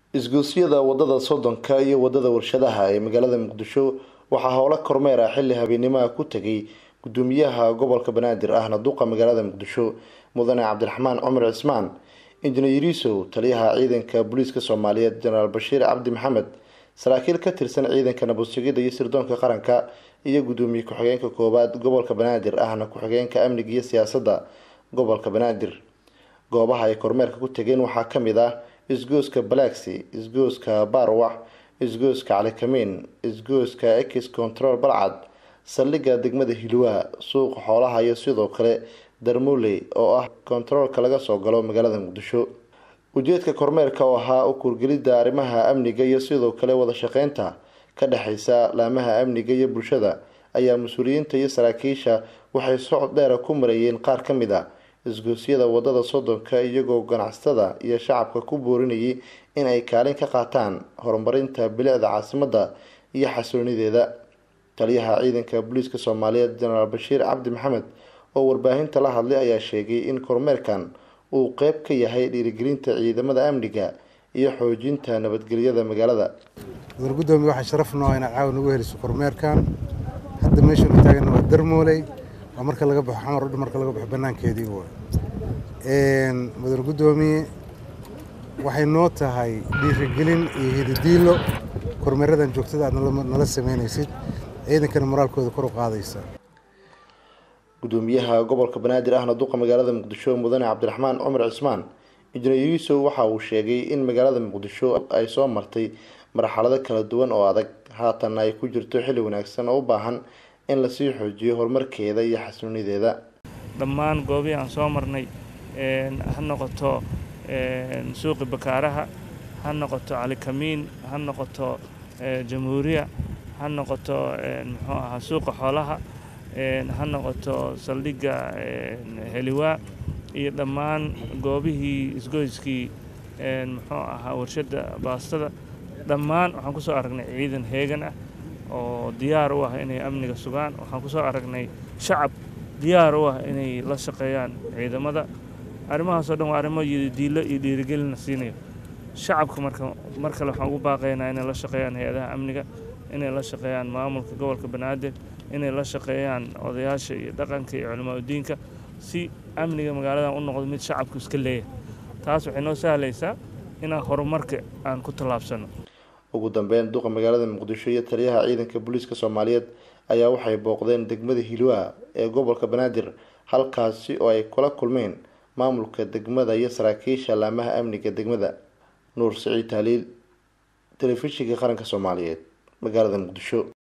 isgoosyada wadada soddonka iyo wadada warshadaha ee magaalada muqdisho waxaa howlo kormeer ah xilli habeenimaha ku tegay gudoomiyaha gobolka banaadir ahna duqa magaalada muqdisho mudane cabdiraxmaan cumar cismaan injineer yariisow taliyaha ciidanka booliiska soomaaliyeed jenaraal bashiir cabdi maxamed saraakiil ka tirsan ciidanka nabadsugidda iyo sirdoonka qaranka iyo gudoomiye ku-xigeenka koowaad gobolka banaadir ahna ku-xigeenka amniga iyo siyaasadda gobolka banaadir goobaha ay kormeerka ku tegeen waxaa kamid ah isgooska balaxi isgooska barwax isgooska calikamiin isgooska ex control balcad saldhigga degmada hilwaa suuqa xoolaha iyo sidoo kale darmuley oo ah kontaroolka laga soo galo magaalada muqdisho ujeedka kormeerka oo ahaa u kurgelidda arrimaha amniga iyo sidoo kale wada shaqeynta ka dhexeysa laamaha amniga iyo bulshada ayaa mas-uuliyiinta iyo saraakiisha waxay socod dheera ku marayeen qaar ka mid a isgoosyada wadada soddonka iyagoo ganacsatada iyo shacabka ku boorinayay in ay kaalin ka qaataan horumarinta bilicda caasimadda iyo xasiloonideeda taliyaha ciidanka booliiska soomaaliyeed jenaraal bashiir cabdi maxamed oo warbaahinta la hadlay ayaa sheegay in kormeerkan uu qeyb ka yahay dhiirigelinta ciidamada amniga iyo xoojinta nabadgelyada magaalada mudan gudoomiye waxaa sharaf noo inaad caawa nagu heliso kormeerkan hadda meeshaanu taagana waa darmooley waa marka laga baxo xamar udh marka laga baxo banaankeedii waay mudan gudoomiye waxay noo tahay dhiirigelin iyo hididiilo kormeeradan joogtada aad nala sameynaysid ciidankana moraalkooda kor u qaadaysa gudoomiyaha gobolka banaadir ahna duqa magaalada muqdisho mudane cabdiraxmaan cumar cismaan injineer yuusow waxa uu sheegay in magaalada muqdisho ay soo martay marxalado kala duwan oo adag haatanna ay ku jirto xilli wanaagsan oo u baahan in lasii xoojiyo horumarkeeda iyo xasiloonideeda dhammaan goobihii aan soo marnay ha noqoto suuqi bakaaraha ha noqoto calikamiin ha noqoto jamhuuriya ha noqoto muxuu ahaa suuqa xoolaha ha noqoto saldhigga heliwaa iyo dhammaan goobihii isgoyskii muxuu ahaa warshadda baastada dhammaan waxaan ku soo aragnay ciidan heegan ah oo diyaar u ah inay amniga sugaan waxaan ku soo aragnay shacab diyaar u ah inay la shaqeeyaan ciidamada arrimahaasoo dhan waa arrimo diilo iyo dhiirigelina siinayo shacabka marka mar kale waxaan ugu baaqaynaa inay la shaqeeyaan hay-adaha amniga inay la shaqeeyaan maamulka gobolka banaadir inay la shaqeeyaan odayaasha iyo dhaqanka iyo culimaadudiinka si amniga magaaladan u noqdo mid shacabku iska leeyahay taas waxay noo sahlaysaa inaan horumarka aan ku tallaabsano ugu dambeyn duqa magaalada muqdisho iyo taliyaha ciidanka booliiska soomaaliyeed ayaa waxay booqdeen degmada hilwaa ee gobolka banaadir halkaasi oo ay kula kulmeen maamulka degmada iyo saraakiisha laamaha amniga degmada nuur siciid taaliil telefishinka qaranka soomaaliyeed magaalada muqdisho